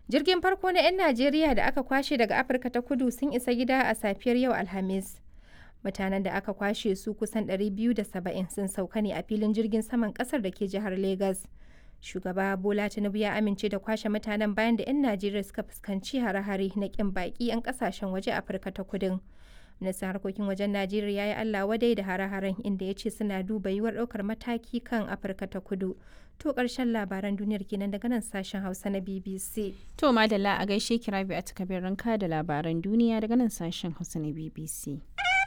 Jirgin farko na 'yan Najeriya da aka kwashe daga Afirka ta kudu sun isa gida a safiyar yau Alhamis. Mutanen da aka kwashe su kusan 270 sun sauka ne a filin jirgin saman kasar da ke jihar Legas. Shugaba Bola Tinubu ya amince da kwashe mutanen bayan da 'yan Najeriya suka fuskanci hare-hare na kin baki 'yan kasashen waje Afirka ta kudin. Ministan harkokin wajen Najeriya ya yi Allah wadai da hare-haren inda ya ce suna duba yiwuwar ɗaukar mataki kan Afirka ta kudu. To ƙarshen labaran duniyar kenan daga nan sashen Hausa na BBC. To madalla a gaishe kira bi a takabirin ka da labaran duniya daga nan sashen Hausa na BBC.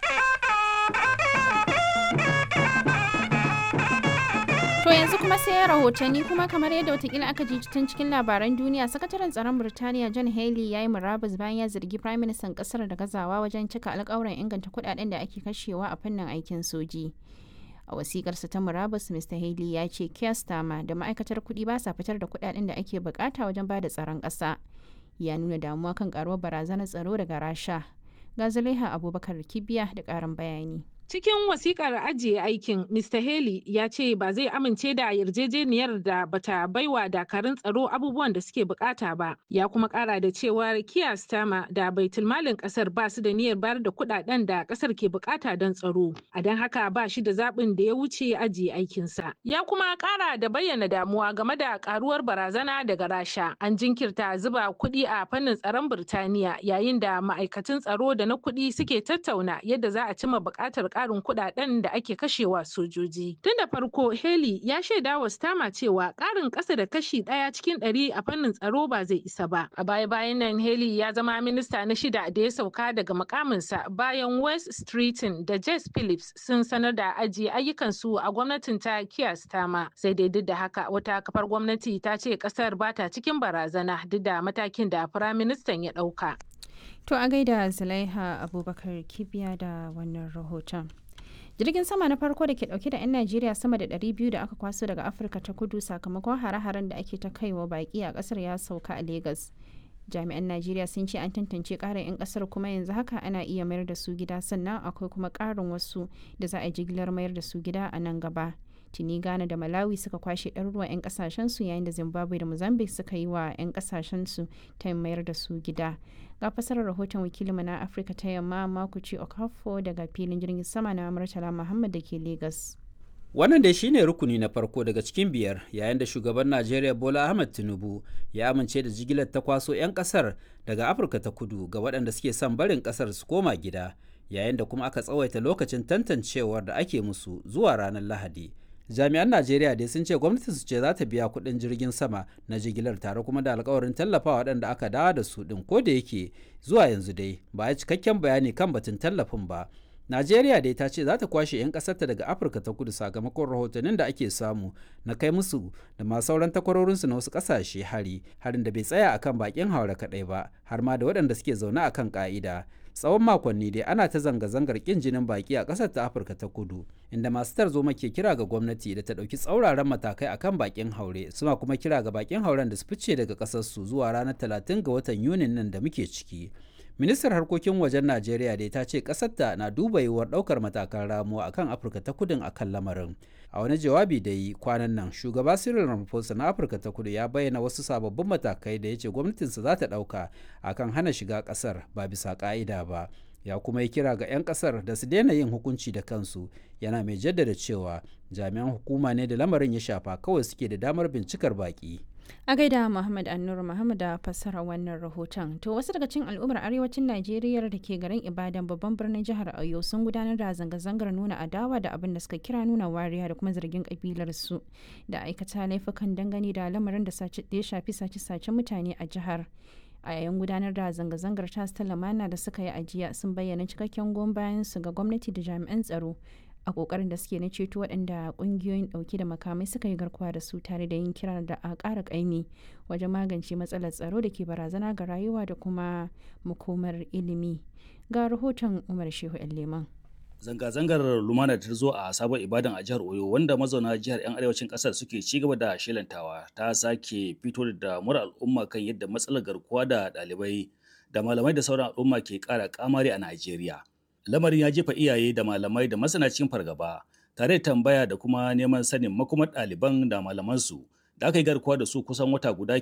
To yanzu kuma sai ya rahotanni kuma kamar yadda watakila aka ji tun cikin labaran duniya sakataren tsaron Birtaniya John Haley ya yi murabus bayan ya zargi Prime Minister kasar da gazawa wajen cika alkawuran inganta kudaden da ake kashewa a fannin aikin soji. A wasikarsa ta murabus Mr. Haley ya ce Keir Starmer da ma'aikatar kuɗi ba sa fitar da kudaden da ake bukata wajen ba da tsaron ƙasa. Ya nuna damuwa kan karuwar barazanar tsaro daga Rasha. Ga Zulaiha Abubakar Kibiya da ƙarin bayani. Cikin wasikar ajiye aikin, Mr. Haley ya ce ba zai amince da yarjejeniyar da bata baiwa dakarun tsaro abubuwan da suke bukata ba. Ya kuma kara da cewar Keir Starmer da baitulmalin kasar ba su da niyyar bayar da kudaden da kasar ke bukata don tsaro. A don haka ba shi da zaɓin da ya wuce ajiye aikinsa. Ya kuma kara da bayyana damuwa game da karuwar barazana daga Rasha. An jinkirta zuba kuɗi a fannin tsaron Birtaniya yayin da ma'aikatan tsaro da na kuɗi suke tattauna yadda za a cimma buƙatar karin kudaden da ake kashewa sojoji. Tun da farko Haley ya shaida wa Stama cewa karin kasa da kashi daya cikin ɗari a fannin tsaro ba zai isa ba. A baya bayan nan Haley ya zama minista na shida da ya sauka daga mukaminsa bayan West Streeton da Jess Phillips sun sanar da ajiye ayyukansu a gwamnatin ta Keir Starmer. Sai dai duk da haka wata kafar gwamnati ta ce kasar ba ta cikin barazana duk da matakin da firaministan ya ɗauka. To a gaida Zulaiha Abubakar Kibiya da wannan rahoton. Jirgin sama na farko da ke dauke da 'yan Najeriya sama da 200 da aka kwaso daga Afirka ta kudu sakamakon hare-haren da ake ta kaiwa baki a kasar ya sauka a Legas. Jami'an Najeriya sun ce an tantance ƙarin 'yan kasar kuma yanzu haka ana iya mayar da su gida sannan akwai kuma ƙarin wasu da za a jigilar mayar da su gida a nan gaba. tuni ghana da malawi suka kwashe ɗaruruwan 'yan kasashensu yayin da zimbabwe da mozambique suka yi wa 'yan kasashensu ta mayar da su gida ga fasarar rahoton wakilinmu na afirka ta yamma makuci okafo daga filin jirgin sama na murtala muhammad da ke lagos wannan dai shine rukuni na farko daga cikin biyar yayin da shugaban najeriya bola ahmed tinubu ya amince da jigilar ta kwaso 'yan kasar daga afirka ta kudu ga waɗanda suke son barin kasar su koma gida yayin da kuma aka tsawaita lokacin tantancewar da ake musu zuwa ranar lahadi jami'an najeriya dai sun ce gwamnati su ce za ta biya kuɗin jirgin sama na jigilar tare kuma da alkawarin tallafa waɗanda aka dawo da su ɗin ko da yake zuwa yanzu dai ba a cikakken bayani kan batun tallafin ba najeriya dai ta ce za ta kwashe 'yan ƙasarta daga afirka ta kudu sakamakon rahotannin da ake samu na kai musu da ma sauran takwarorinsu na wasu ƙasashe hari harin da bai tsaya akan bakin haure kaɗai ba har ma da waɗanda suke zaune akan ƙa'ida tsawon makonni dai ana ta zanga-zangar kin jinin baki a ƙasar ta afirka ta kudu inda masu tarzoma ke kira ga gwamnati da ta ɗauki tsauraran matakai akan bakin haure suna kuma kira ga bakin hauren da su fice daga ƙasarsu zuwa ranar 30 ga watan yunin nan da muke ciki ministar harkokin wajen najeriya dai ta ce ƙasarta na duba yiwuwar ɗaukar matakan ramuwa akan afirka ta kudin akan lamarin a wani jawabi da yi kwanan nan shugaba cyril ramaphosa na afirka ta kudu ya bayyana wasu sababbin matakai da ya ce gwamnatinsa za ta ɗauka akan hana shiga ƙasar ba bisa ƙa'ida ba ya kuma yi kira ga 'yan ƙasar da su daina yin hukunci da kansu yana mai jaddada cewa jami'an hukuma ne da lamarin ya shafa kawai suke da damar bincikar baƙi a gaida muhammad annur muhammad da fassara wannan rahoton to wasu daga cikin al'ummar arewacin najeriya da ke garin ibadan babban birnin jihar oyo sun gudanar da zanga-zangar nuna adawa da abin da suka kira nuna wariya da kuma zargin kabilar su da aikata laifukan dangane da lamarin da ya shafi sace-sace mutane a jihar a yayin gudanar da zanga-zangar tas ta lamana da suka yi ajiya sun bayyana cikakken goyon bayan su ga gwamnati da jami'an tsaro a kokarin da suke na ceto waɗanda ƙungiyoyin ɗauke da makamai suka yi garkuwa da su tare da yin kira da a ƙara ƙaimi wajen magance matsalar tsaro da ke barazana ga rayuwa da kuma makomar ilimi ga rahoton umar shehu leman Zanga-zangar lumana ta zo a sabon ibadan a jihar Oyo wanda mazauna jihar 'yan arewacin kasar suke ci gaba da shelantawa ta sake fito da damuwar al'umma kan yadda matsalar garkuwa da ɗalibai da malamai da sauran al'umma ke ƙara kamari a Najeriya. Lamarin ya jefa iyaye da malamai da masana cikin fargaba tare da tambaya da kuma neman sanin makomar ɗaliban da malamansu da aka yi garkuwa da su kusan wata guda